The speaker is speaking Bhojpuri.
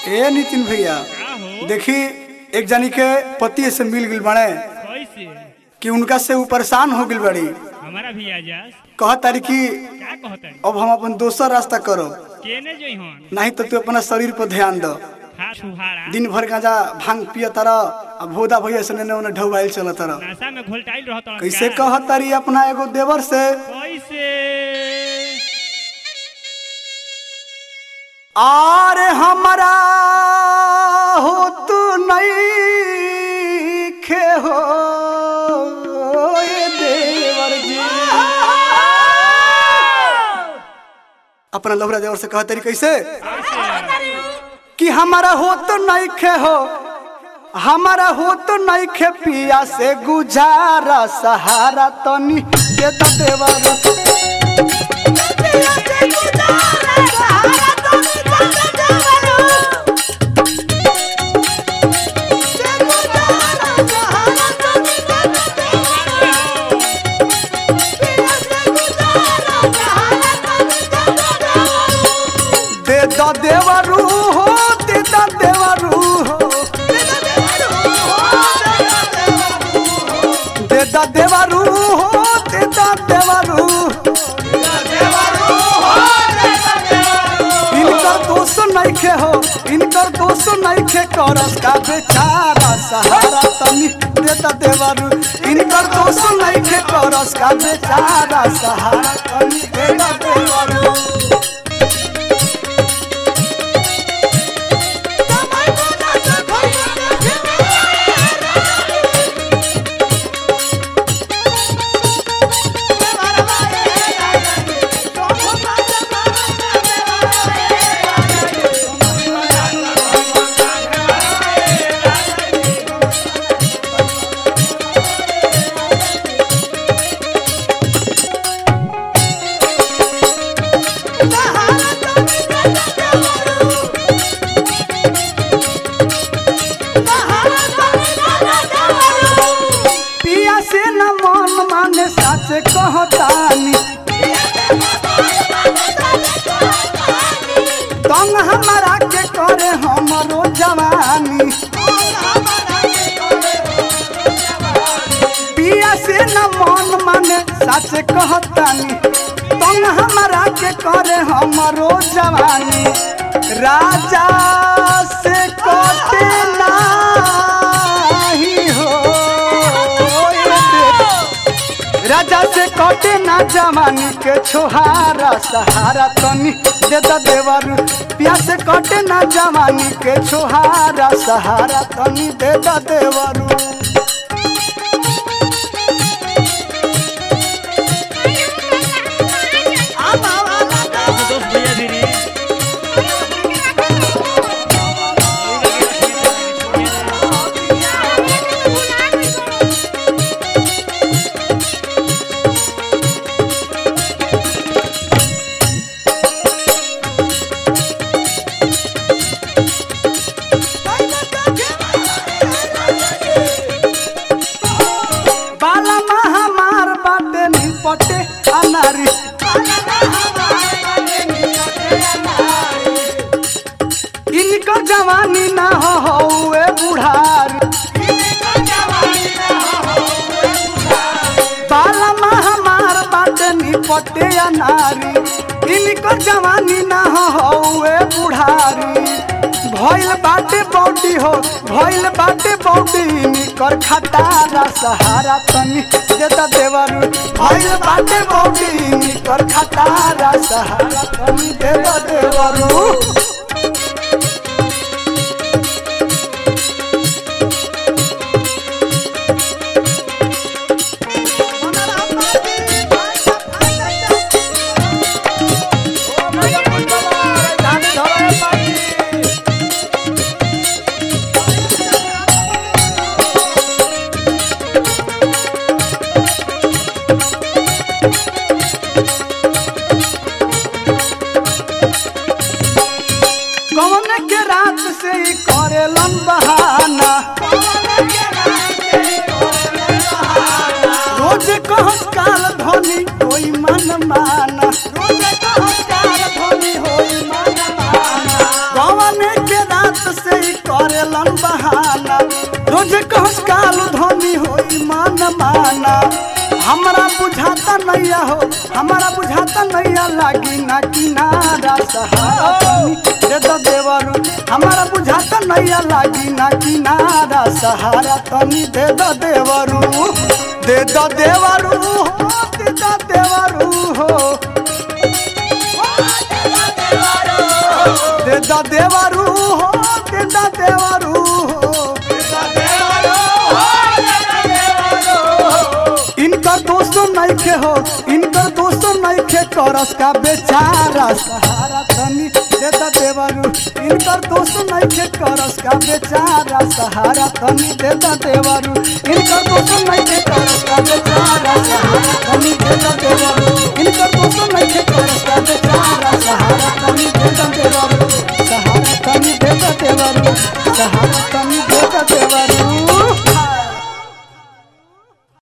ए नितिन भैया का हो देखी एक जानी के पति से मिल गइल बड़े कैसे कि उनका से ऊ परेशान हो गइल बड़ी हमारा भी आजास कह तारी कि का कहता अब हम अपन दोसर रास्ता करो केने जोई हन नहीं तो तू अपना शरीर पर ध्यान दो खा सुहारा दिन भर गांजा भांग पिय तर अब भोदा भैया से ने उन्हें ढौबाइल चल तर नशा में घोलटाइल रहता कैसे कह तारी अपना एगो देवर से कैसे आरे हमारा हो तू नहीं खे हो ये देवर जी अपना लोहरा देवर से कह तारी कैसे कि हमारा हो तो नहीं खे हो हमारा हो तो नहीं खे पिया से गुजारा सहारा तनी के तो देवर दे द देवरू हो दे द देवरू हो दे द देवरू हो दे द देवरू इनकर दोष नइखे हो इनकर दोष नइखे करस का बेचारा सहारा तनी दे द देवरू इनकर दोष नइखे करस का बेचारा सहारा तनी दे द देवरू पिया से न मन माने सच कहतानी तंग हमारा के करे हमरो जवानी पिया से न मन माने सच कहतानी तंग हमारा के करे हमरो जवानी राजा से कटे नाही हो ये देव। राजा से कटे ना जवानी के छोहारा सहारा तनी दे द देवर पिया से कटे ना जवानी के छोहारा सहारा तनी दे द देवरू दोस्त भैया धीरे बाला हमार बाटे निपटे अनारी इनको जवानी ना हो होए बुढ़ारी बाला हमार बाटे निपटे अनारी इनको जवानी ना हो होए बुढ़ारी भइल बाटे बॉडी हो भइल बाटे बॉडी निकर खटारा सहारा तनी देता देवरू भइल बाटे बॉडी निकर खटारा सहारा तनी देता देवरू कौन के रात से ही करेलन बहाना रोज कहस काल धोनी कोई मन माना रोज कहस काल धोनी होई मन माना कौन के रात करेलन बहाना रोज कहस काल धनी होई मान माना हमरा बुझाता नैया हो हमरा बुझाता नैया लागी ना किनारा सहारा तनी दे दो देवरू हमरा बुझाता नैया लागी ना किनारा सहारा तनी दे दो देवरू दे दो देवरू हो दे दो देवरू हो दे दो देवरू हो दे दो देवरू हो इनकर दोस्तों नइखे हो इनकर दोस्तों नइखे करस का बेचारा सहारा तनी दे द देवरू इनकर दोस्तों नइखे करस का बेचारा सहारा तनी दे द देवरू इनकर दोस्तों नइखे करस का बेचारा सहारा तनी दे द देवरू इनकर दोस्तों नइखे करस का बेचारा सहारा तनी दे द देवरू सहारा तनी दे द देवरू सहारा तनी दे द देवरू